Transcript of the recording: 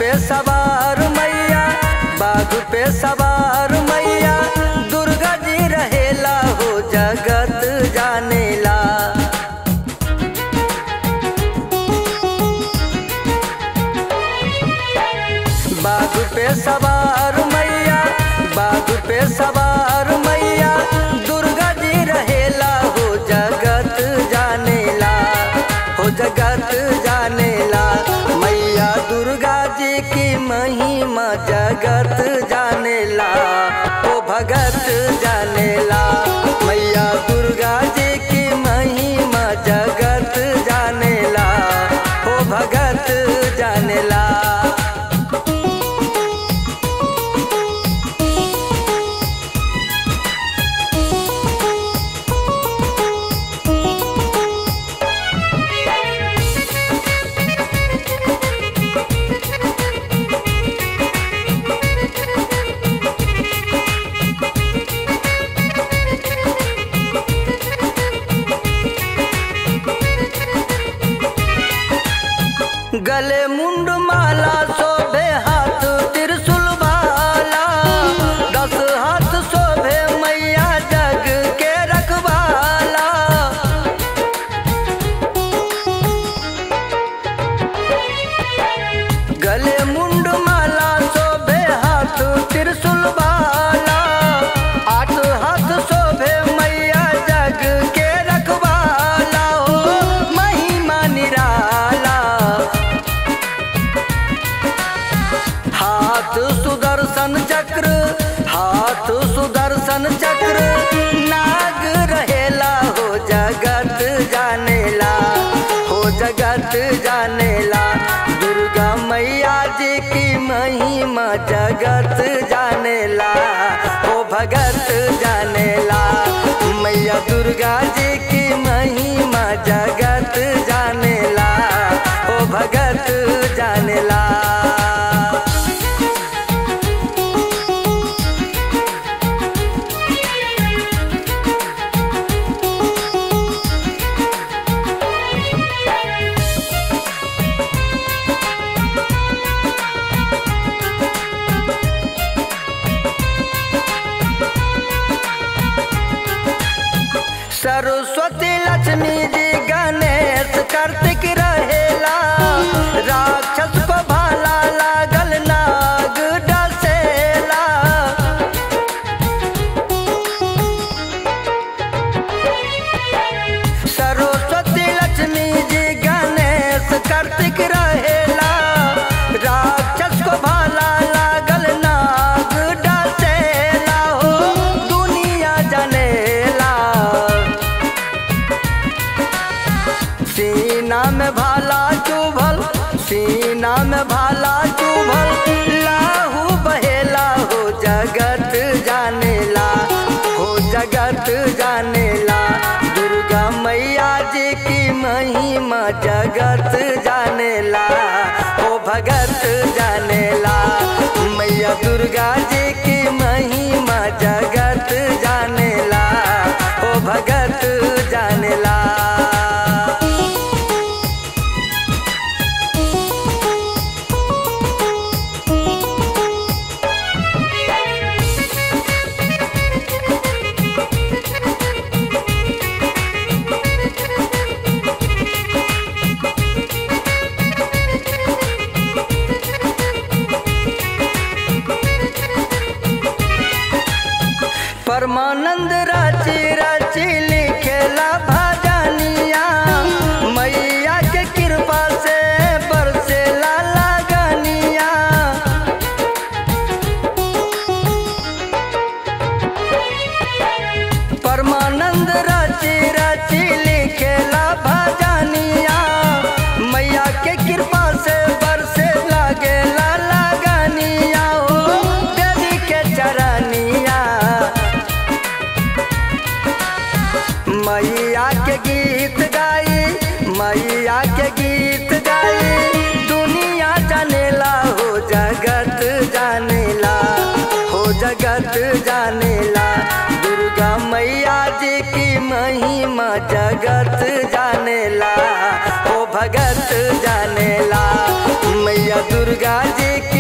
पे सवार मैया बाघ पे सवार मैया दुर्गा जी रहेला हो जगत जानेला बाघ पे सवार मैया बाघ पे सवार मैया दुर्गा जी रहेला हो जगत जानेला हो जगत जानेला मैया दुर्गा जी की महिमा जगत जानेला ओ भगत जानेला मैया दुर्गा जी की महिमा जगत जानेला ओ भगत जानेला गले मुंड माला शोभे हाथ त्रिशूल भाला दस हाथ शोभे मैया जग के रखवाला गले मुंड माला शोभे हाथ त्रिशूल भाला आठ हाथ शोभे मैया जग के रखवाला हो महिमा निराला हाथ सुदर्शन चक्र हाथ सुदर्शन चक्र नाग रहेला हो जगत जानेला हो जगत जानेला दुर्गा मैया जी की महिमा जगत जानेला हो भगत जानेला मैया दुर्गा जी की महिमा जगत जानेला हो भगत जानेला सरस्वती लक्ष्मी जी गणेश कार्तिक रहेला राक्षस को भाला लागल नाग डसेला सरस्वती लक्ष्मी जी गणेश कार्तिक रहेला राक्षस को भाला लागल नाग डसेला हो दुनिया जनेला सीना में भाला चुभल सीना में भाला चुभल लाहू बहेला हो जगत जानेला हो जगत जानेला दुर्गा मैया जी की महिमा जगत जानेला हो भगत जानेला मैया दुर्गा जी की महिमा जगत जानेला हो भगत जानेला परमानंद राची राची लिखेला भजनिया मैया के कृपा से बरसेला लगनिया परमानंद राची राची लिखेला भजनिया मैया के कृपा से बरसे लागेला लगनिया हो देवी के चरनिया मैया के गीत गाई मैया के गीत गाई दुनिया जानेला हो जगत जानेला हो जगत जानेला दुर्गा मैया जी की महिमा जगत जानेला हो भगत जानेला मैया दुर्गा जी के